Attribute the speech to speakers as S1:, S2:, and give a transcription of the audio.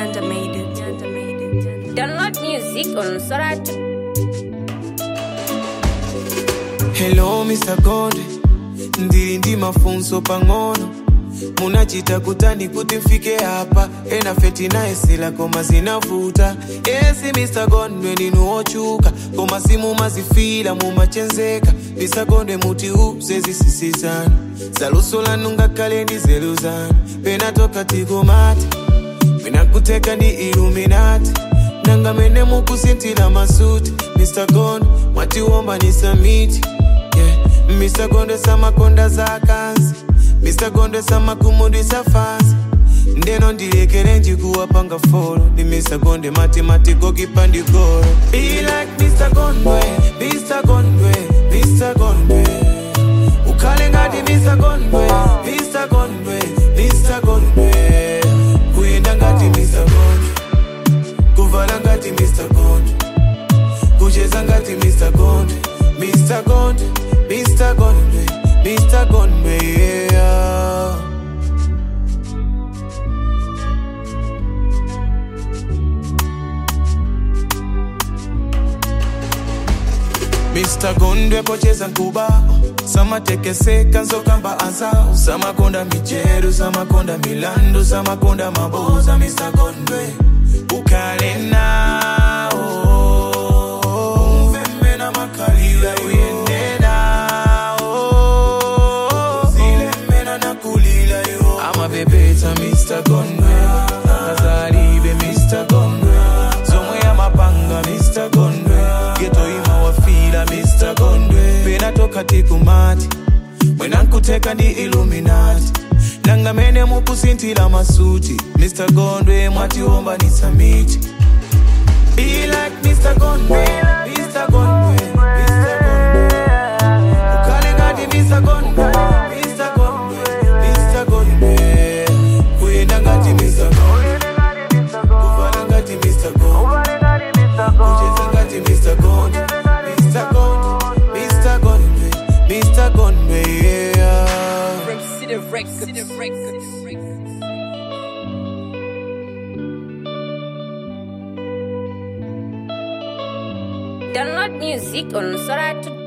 S1: Nyanda made it. Nyanda made it. Download music on Soratu.
S2: Hello Mr. Gonde, ndili ndi mafunso pang'ono munachita kutani kuti mfike hapa ena feti naesela koma zinavuta esi Mr. Gondwe ndinu ochuka koma simumazifila mumachenzeka Mr. Gondwe muti uze zisisizana zaluso lanu ngakhale ndi zelu zanu pena toka tikomati mina kuteka ndi iluminati nanga mene mukusintila masuti Mr. Gondwe mwatiwomba ni samiti yeah. Mr. Gondwe samakonda za kanzi Mr. Gondwe samakumudisa fansi ndeno ndilekere njikuwapanga folo ndi Mr. Gondwe matematiko kipandikolo Be like Mr. Gondwe, Mr. Gondwe, Mr. Gondwe ukhale ngati Mr. Gondwe, Mr. Gondwe, Mr. Gondwe kuyenda ngati Mr. Gondwe kuvala ngati Mr. Gondwe kucheza ngati Mr. Gondwe, Mr. Gondwe, Mr. Gondwe, Mr. Gondwe, yeah. Mr. Gondwe pocheza nkuba samatekeseka nzokamba azao samakonda mijeru samakonda milandu samakonda maboza Mr. Gondwe ukhale nawo umvembe na makalila uyende nawo zilemena nakulila yo amabebeta Mr. Gondwe kazalibe Mr. Gondwe zomwe amapanga Mr. Gondwe geto ima wafila Mr. Gondwe pena toka tikumati mwena nkuteka ndi Illuminati nanga mene mukusintila masuti Mr. Gondwe mwatiomba ni samiti Be like Mr. Gondwe, Mr. Gondwe, Mr. Gondwe. Ukale ngati Mr. Gondwe, Mr. Gondwe, Mr. Gondwe. Kuyenda ngati Mr. Gondwe, kuvala ngati Mr. Gondwe, kucheza ngati Mr. Gondwe, Mr. Gondwe, Mr. Gondwe, Mr. Gondwe, yeah.
S1: Download music on Soratu.